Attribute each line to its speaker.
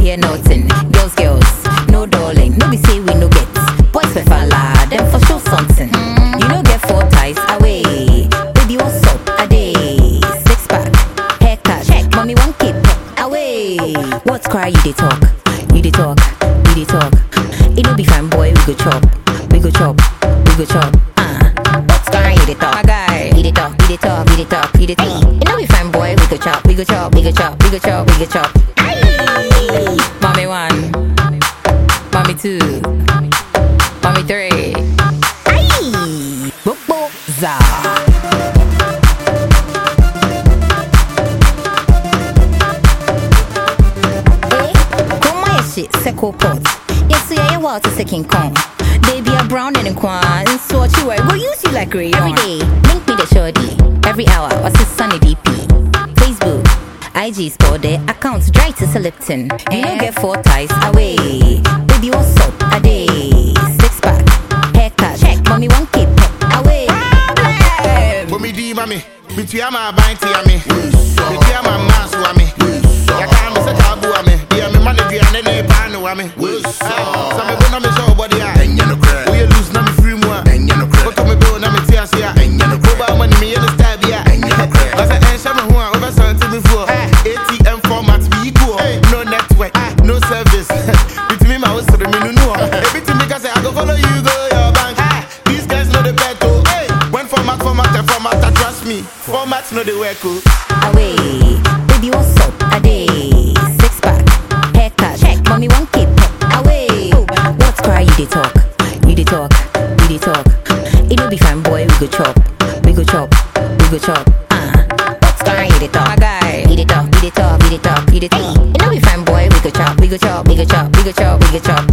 Speaker 1: hear nothing. Girls, girls, no darling. No be say we no get. Boys for falla, them for sure something. You no get four ties away. Baby, what's up? A day. Six pack, haircut. Check. Mommy, one keep away. What's cry? You dey talk. You dey talk. You dey talk. It no be fine, boy. We go chop. We go chop. We go chop. Uh. What's cry? You dey talk. My guy. You dey talk. You dey talk. You dey talk. You dey talk. It no be fine, boy. We go chop. We go chop. We go chop. We go chop. We go chop. Aye. Mommy one. Mommy two. Mommy three. Aye. Bobo za. Eh, Come on, shit, second pot. Yes, yeah, yeah, water second con. They be a brown and a quan, and so what you wear, go use you like rayon. Every day, link me the shorty. Every hour, what's his sunny DP? Facebook, IG store their accounts dry to Lipton. You don't get four ties away. Baby, what's up? A day, six pack, haircut. Check, mommy, one keep away. Problem.
Speaker 2: Bomi di mami, bitua ma banti ami. Bitua ma masu ami. Ya ka mi se tabu ami. Dia mi mani dia ne ne panu ami. Sa me bo na me show body a. Wo ye lose na me free mu a. Koto me bo na me ti ase a. Ko ba mani me ye ne style bi a. Ba se en sha me ho a over something before. ATM format be equal. No network, no service. Bitimi ma wo sere me nunu o. Ebitimi ka say I go follow you go your bank. These guys know the bet oh. When format format and format, I trust me. Format know the work oh.
Speaker 1: away. Baby, what's up? A day. Six pack, haircut. Check. Mommy, one keep away. What's cry? You dey talk. You dey talk. You dey talk. It no be fine, boy. We go chop. We go chop. We go chop. Uh. What's cry? You dey talk. My guy. You dey talk. You dey talk. You dey talk. You dey talk. It no be fine, boy. We go chop. We go chop. We go chop. We go chop. We go chop.